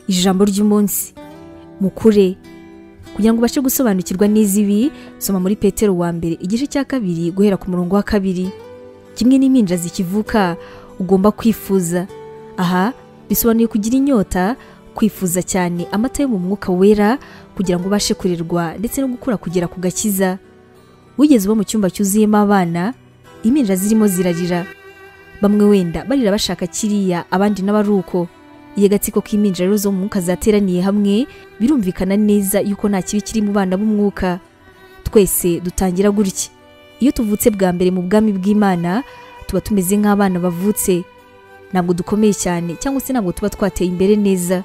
ijambo ry'umunsi mukure kugira ngo ubashe gusobanukirwa n'iz'ibi soma muri petero wa mbere igice cya kabiri guhera ku murongo wa kabiri kimwe n'impinja zikivuka ugomba kwifuza aha bisobanuye kugira inyota kwifuza cyane amata yo mu mwuka wera kugira ngo ubashe kurerwa ndetse no gukura kugera ku gakiza wigeze uba mu cyumba cyuzuyemo abana impinja zirimo zirarira bamwe wenda barira bashaka kiriya abandi nabo ari uko iyo agatsiko k'impinja rero zo mu mwuka zateraniye hamwe birumvikana neza yuko nta kibi kiri mu bana b'umwuka twese dutangira gutya iyo tuvutse bwa mbere mu bwami bw'imana tuba tumeze nk'abana bavutse ntabwo dukomeye cyane cyangwa se ntabwo tuba twateye imbere neza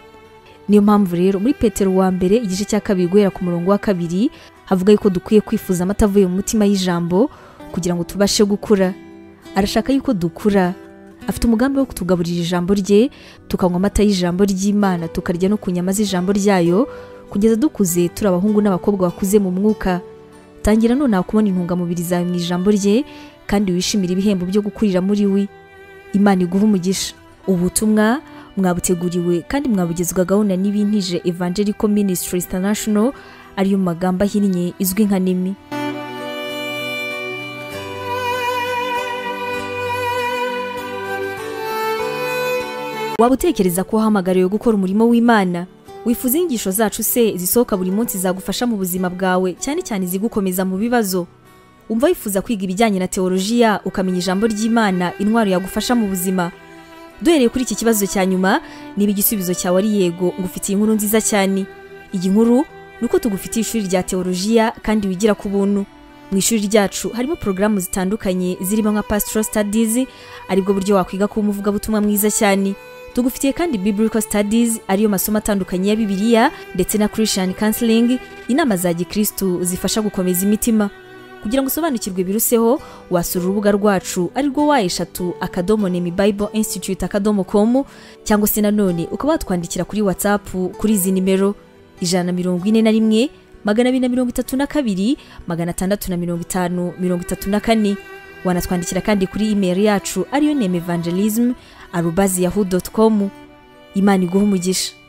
niyo mpamvu rero muri petero wa mbere igice cya kabiri guhera ku murongo wa kabiri havuga yuko dukwiye kwifuza amata avuye mu mutima y'ijambo kugira ngo tubashe gukura arashaka yuko dukura afite umugambi wo kutugaburira ijambo rye tukanywa amata y'ijambo ry'imana tukarya no ku nyama z'ijambo ryayo kugeza dukuze turi abahungu n'abakobwa bakuze mu mwuka tangira nonaha kubona intungamubiri zawe mu ijambo rye kandi wishimire ibihembo byo gukurira muri we imana iguha umugisha ubutumwa mwabuteguriwe kandi mwabugezwagaho na n'ibintije evangelical ministry international ariyo mu magambo ahinnye izwi nka nemi waba utekereza ko wahamagariwe gukora umurimo w'imana wifuza inyigisho zacu se zisohoka buri munsi zagufasha mu buzima bwawe cyane cyane izigukomeza mu bibazo umva wifuza kwiga ibijyanye na teolojiya ukamenya ijambo ry'imana intwaro yagufasha mu buzima duhereye kuri iki kibazo cya nyuma niba igisubizo cyawe ari yego ngufitiye inkuru nziza cyane iyi nkuru ni uko tugufitiye ishuri rya teolojiya kandi wigira ku buntu mu ishuri ryacu harimo porogaramu zitandukanye zirimo nka pastoral studies aribwo buryo wakwiga kuba umuvugabutumwa mwiza cyane tugufitiye kandi biblical studies ariyo masomo atandukanye ya bibiliya ndetse na christian counseling inama za gikristu zifasha gukomeza imitima kugira ngo usobanukirwe biruseho wasura urubuga rwacu arirwo wa eshatu akadomo nemi bible institute akadomo com cyangwa se nanone ukaba watwandikira kuri whatsapp kuri izi nimero ijana na mirongo ine na rimwe magana abiri na mirongo itatu na kabiri magana atandatu na mirongo itanu mirongo itatu na kane wanatwandikira kandi kuri imeri yacu ariyo neme evangelism arubazi yahu dotu komu imana iguha umugisha